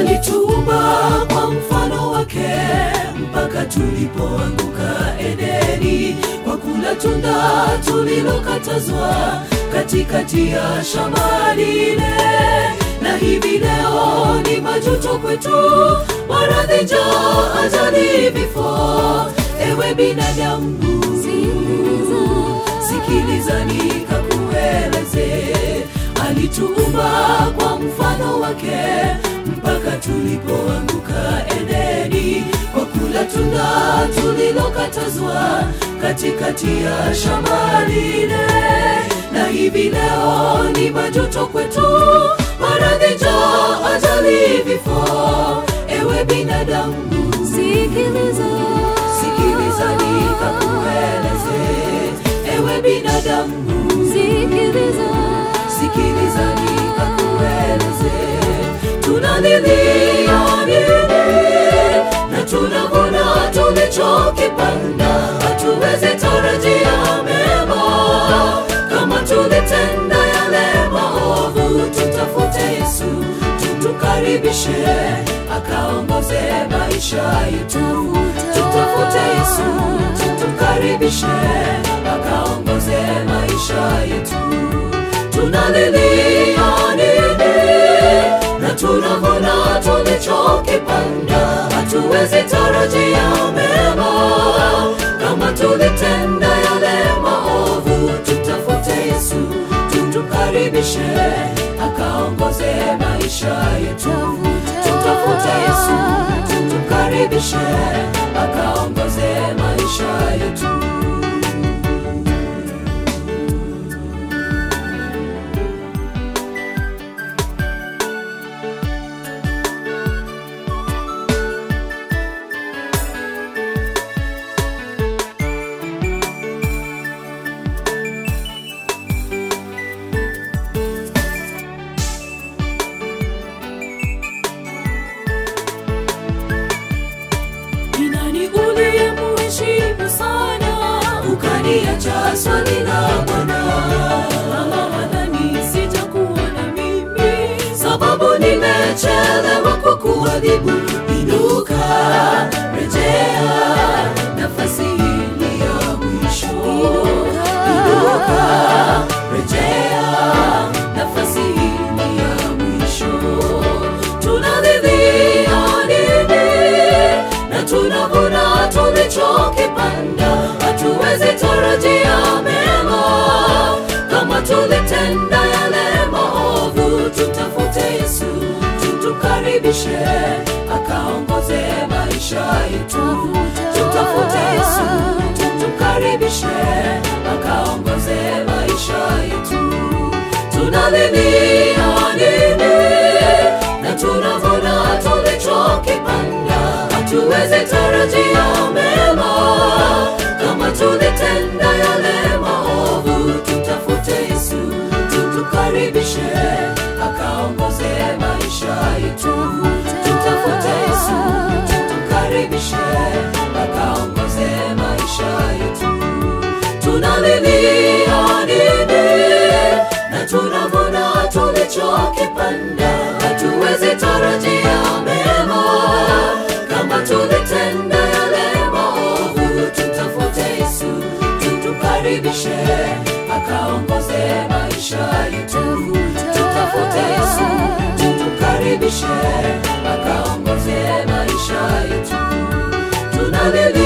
alituumba kwa mfano wake mpaka tulipoanguka Edeni kwa kula tunda tulilokatazwa katikati ya shamba lile, na hivi leo ni majuto kwetu, maradhi, njaa, ajali, vifo. Ewe binadamu, sikiliza nikakueleze, alituumba kwa mfano wake mpaka tulipoanguka Edeni kwa kula tunda tulilokatazwa katikati ya shamba lile, na hivi leo ni majuto kwetu, maradhi, njaa, ajali, vifo. Ewe binadamu, Sikiliza, sikiliza nikakueleze, ewe binadamu sikiliza, sikiliza nikakueleze, tunalilia nini na tunavuna tulichokipanda, hatuwezi tarajia mema kama tulitenda yale maovu. Tutafute Yesu, tutukaribishe akaongoze maisha yetu. Tutafute Yesu, tutukaribishe akaongoze maisha yetu tunalilia nini na tunavuna tulichokipanda, hatuwezi tarajia mema kama tulitenda yale maovu. Tutafute Yesu, tutukaribishe akaongoze maisha yetu. Tutafute Yesu, tutukaribishe akaongoze maisha yetu. Ni nani uliyemuheshimu sana ukaniacha swali la Bwana? Ama wadhani sitakuona mimi sababu nimechelewa kukuadhibu? Inuka, rejea, nafasi hii ni ya mwisho. Inuka, rejea, nafasi hii ni ya mwisho. Tunalilia nini na tunavuna tulichokipanda, hatuwezi tarajia mema kama tulitenda yale maovu. Tutafute Yesu, tutukaribishe akaongoze maisha yetu. Tutafute Yesu, tutukaribishe akaongoze maisha yetu. Tunalilia nini na tunavuna tulichokipanda, hatuwezi tarajia mema kama tulitenda yale maovu. Tutafute Yesu, tutukaribishe akaongoze maisha yetu. Tutafute Yesu, tutukaribishe akaongoze maisha yetu. Tunalilia nini na tunavuna tulichokipanda, hatuwezi tarajia mema kama tulitenda yale maovu. Tutafute Yesu, tutukaribishe akaongoze maisha yetu. Tutafute Yesu, tutukaribishe akaongoze maisha yetu. Tunalilia